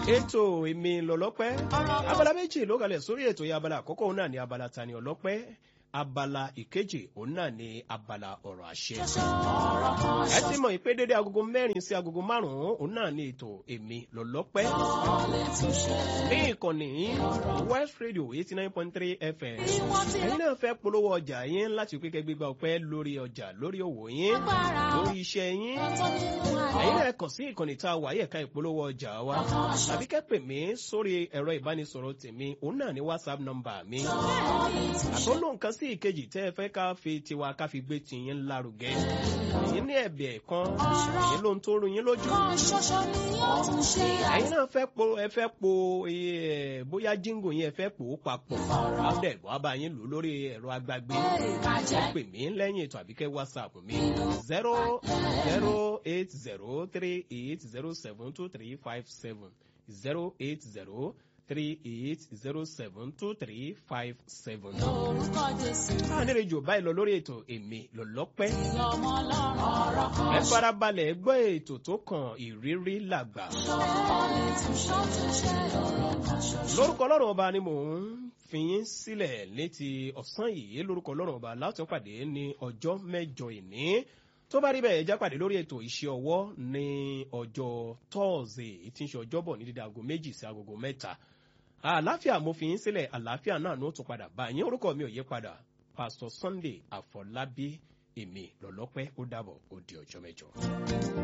ètò èmi lọ́lọ́pẹ́ abala méjì ló kalẹ̀ sórí ètò yìí abala àkọ́kọ́ òun náà ni abala tani ọlọ́pẹ́ abala ìkejì òun náà ni abala ọ̀rọ̀ àṣẹ. ẹ ti mọ̀ ìpé dédé agogo mẹ́rin sí agogo márùn-ún òun náà ni ètò èmi lọ́lọ́pẹ́. ní ìkànnì west radio eighty nine point three fm ẹ̀yin náà fẹ́ polówó ọjà yín láti pé kẹgbẹ́gbà ọpẹ́ lórí ọjà lórí òwò yín lórí iṣẹ́ yín. ẹ̀yin náà kàn sí ìkànnì tá a wà yẹ̀ka ìpolówó ọjà wa tàbí kẹ́pẹ̀ mí sórí ẹ̀rọ ìbánisọ̀rọ̀ tèmi òun náà ni whatsapp number mi. àtọ́lọ́ nǹkan sí ìkejì tẹ́ ẹ fẹ́ ká fi tiwa ká fi gbé tiyín lárugẹ. èyí ní ẹ̀bẹ̀ kan èyí ló ń tó rú yín lójú. ẹ̀yin náà fẹ́ po ẹ fẹ́ po bóyá jíngò yín ẹ fẹ́ pò ó papọ̀. láwùdẹ̀ wàá bá yín lò lórí ẹ̀rọ agbágbé. ẹ pè mí lẹ́yìn ètò àbíkẹ́ whatsapp mi zero zero eight zero three eight zero seven two three five seven zero eight zero three eight zero seven two three five seven. Lórúkọ Jésù. a nílẹ̀ jù báyìí lọ lórí ètò èmi lọ́lọ́pẹ́. Lọ́mọ ọlọ́run ọ̀rọ̀ kan. ẹ farabalẹ̀ gbọ́ ètò tó kàn ìrírí làgbà. Ṣọ́ọ̀lì tún ṣọ́ọ̀tún ṣe ọ̀rọ̀ kan ṣoṣo. lórúkọ ọlọ́run ọba ni mò ń fi yín sílẹ̀ létí ọ̀sán yìí lórúkọ ọlọ́run ọba láti pàdé ní ọjọ́ mẹ́jọ ìní tó bá rí bẹ́ẹ̀ já pàdé lórí ètò iṣẹ́ ọwọ́ ní ọjọ́ tọ́ọ̀sì tí ń ṣe ọjọ́bọ̀ ní dídá aago méjì sí agogo mẹ́ta àlàáfíà mo fi yín sílẹ̀ àlàáfíà náà ló tún padà bá yín orúkọ mi ò yí padà pásítọ̀ sunday àfọlábí èmi lọ́lọ́pẹ́ ó dàbọ̀ ó di ọjọ́ mẹ́jọ.